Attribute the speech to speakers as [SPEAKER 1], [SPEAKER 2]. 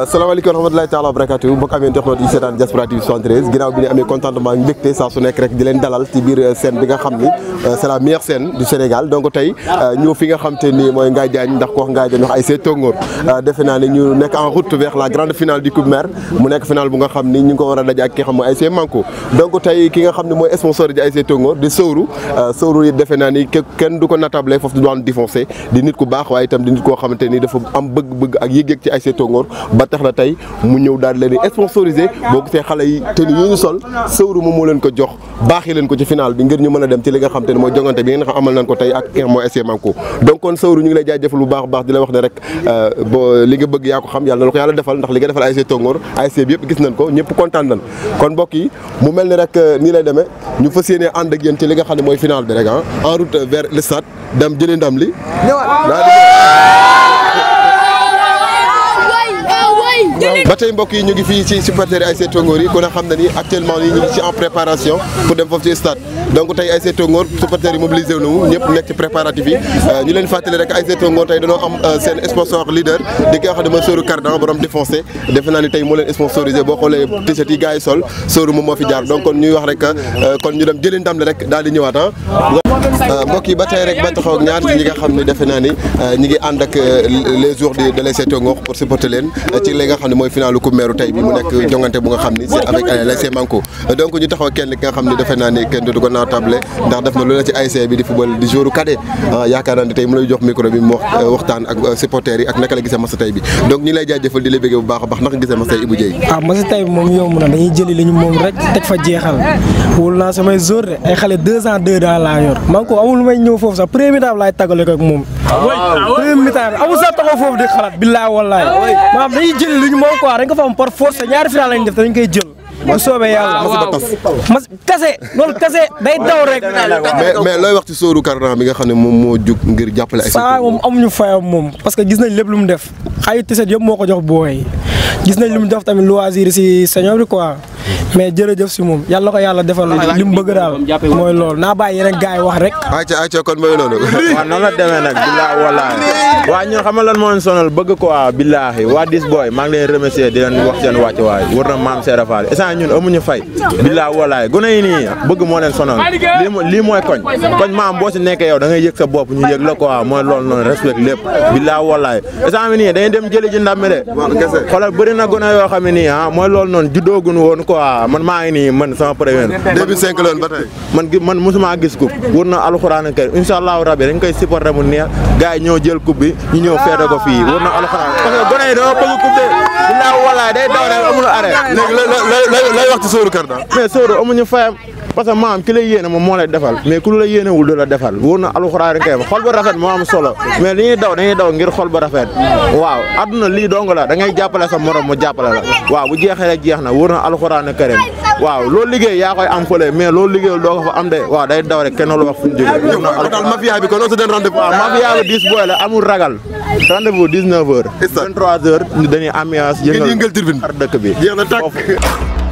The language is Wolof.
[SPEAKER 1] salaamaaleykum wa rahmatulahi taala wa barakatu mbokk amee internautes yi seetaan Diaspora TV 73 ginnaaw bi ñu amee contentement ak mbégte saa su nekk rek di leen dalal ci biir scène bi nga xam ni c'est la meilleure scène du Sénégal donc tey ñëw fi nga xam te ni mooy Ngaye Diagne ndax ko wax Ngaye Diagne wax ay see tóngoor defe naa ne ñu nekk en route vers la grande finale du coupe maire mu nekk finale bu nga xam ni ñu ngi ko war a daje ak ki nga xam mooy ay see manko donc tey ki nga xam ne mooy sponsor ji ay see tóngoor di Sowru Sowru yi defe naa ni kenn du ko natable foofu du doon défoncé di nit ku baax waaye itam di nit koo xamante ni dafa am bëgg-bëgg ak yëg-yëg ci ay see tóngoor ba tax na tey mu ñëw daal leen di sponsorisé boo gisee xale yi tenue yi ñu sol Sowru moom moo leen ko jox baaxee leen ko ci final bi ngir ñu mën a dem ci li nga xam te ne mooy jongante bi nga xam amal nañ ko tey ak ki nga xam mooy SC Manko donc kon Sowru ñu ngi lay jaajëfal bu baax a baax di la wax ne rek bo li nga bëgg yaa ko xam yàlla na la ko yàlla defal ndax li nga defal ASC Tongoor ASC bi yëpp gis nañ ko ñëpp kontaan nañ kon mbokk yi mu mel ni rek nii lay demee ñu fas yéenee ànd ak yéen ci li nga xam ne mooy final bi rek ah en route vers le stade dem jëlee ndam li ba tey mbokk yi ñu ngi fii ci supporters yi ASC Tongoor yi ku ne xam na ni actuellement nii ñu ngi ci en préparation pour dem foofu ci stade donc tey ASC Tongoor supporters yi mobilisé wu nañu ñëpp nekk ci préparatif yi ñu leen fàttali rek ASC Tongoor tey dañoo am seen sponsor leader di ki nga xam ne mooy Sowru Cardan borom défoncé defe naa ni tey moo leen sponsorisé boo xoolee t-shirt yi gars yi sol Sowru moom moo fi jaar donc kon ñuy wax rek kon ñu dem jëlee ndam li rek daal di ñëwaat ah mbokk yi ba tey rek ba taxaw ak ñaar ñi nga xam ne defe naa ni ñi ngi ànd ak les jours de de l'ASC Tongoor pour supporter leen ci li nga xam ne mooy finalu coupe maire tey bi mu nekk jongante bu nga xam ni c'est avec l'ASC Manko donc ñu taxaw kenn ki nga xam ne defe naa ni kenn du ko naatable ndax def na lu la ci ASC bi di football di jour cadet yaakaar naa ne tey mu lay jox micro bi mu waxtaan ak supporters yi ak naka la gisee masa tey bi donc ñi lay jaajëfal di la bëggee bu baax a baax naka gisee masa tey Ibou Dieye
[SPEAKER 2] waaw masa tey bi moom yomb na dañuy jëli li ñu moom rek teg fa jeexal wóolu naa samay jour de ay xale deux ans deux daal laa yor Manko amul lu may ñëw foofu sax premier mi-temps laay tàggale ko ak moom premier mi-temps bi amul sax taxaw foofu di xalaat billaay wallaay maanaam dañuy jëli li ñu moom quoi dañ ko fa am par force ñaari final lañ def te dañ koy jël bu soobee yàlla mas kase loolu kase day daw rek
[SPEAKER 1] mais mais looy wax ci Sowru Cardan bi nga xam ne moom moo jug ngir jàppale ay
[SPEAKER 2] saa moom amuñu fayam moom parce que gis nañ lépp lu mu def xayu tiset yëpp moo ko jox booy gis nañ lu mu def tamit loisir si sañoo bi quoi mais jërëjëf si moom yàlla ko yàlla defal li mu bëgg daal mooy loolu naa bàyyi yeneen gars yi wax rek
[SPEAKER 1] ayca ayca kon mooy loolu
[SPEAKER 3] waaw noonu la demee nag billaahi wallaahi waa ñun xam nga lan moo leen sonal bëgg ko waa billaahi waa dis boy maa ngi leen remercier di leen wax seen wàcc waay war na maam Seera Fall instant ñun amuñu fay billaahi wallaahi gune yi nii bëgg moo leen sonal lii lii mooy koñ koñ maam boo si nekkee yow da ngay yëg sa bopp ñu yëg la ko waa mooy loolu noonu respect lépp billaahi wallaahi instant bi nii dañuy dem jëli ji ndam mi de xoolal bëri na gune yoo xam ne nii ah mooy loolu noonu juddoogun woon quoi man maa ngi nii man sama premier
[SPEAKER 1] 2005 la woon ba tey
[SPEAKER 3] man man mosuma gis coupe wër na alxuraan kër incha allahu rabi dañ koy supporter mu neex gars yi ñëw jël coupe bi ñu ñëw feete ko fii wër na alxuraan parce que gone yi dama bëgg coupe de billaahi wallaahi day daw rek amul arrêt
[SPEAKER 1] léegi lay lay wax ci Sowru Cardan
[SPEAKER 3] mais Sowru amuñu fayam parce que maam ki lay yéene moom moo lay defal mais ku la yéenewul du la defal wóor na alxuraan kay xol ba rafet moo am solo mais li ñuy daw dañuy daw ngir xol ba rafet waaw adduna lii dong la da ngay jàppale sa morom mu jàppale la waaw bu jeexee rek jeex na wóor na alxuraan karim waaw loolu liggéey yaa koy am fële mais loolu liggéeyul doo ko fa am de waaw day daw rek kenn lu wax fu ñu jógee
[SPEAKER 1] daal mafia bi kon on se donne rendez-vous
[SPEAKER 3] waaw mafia bi 10 booy la amul ragal rendez-vous 19 heures 23 heures dañuy ambiance yëngal
[SPEAKER 1] yëngal tribune
[SPEAKER 3] ar dëkk bi
[SPEAKER 1] jeex na tàkk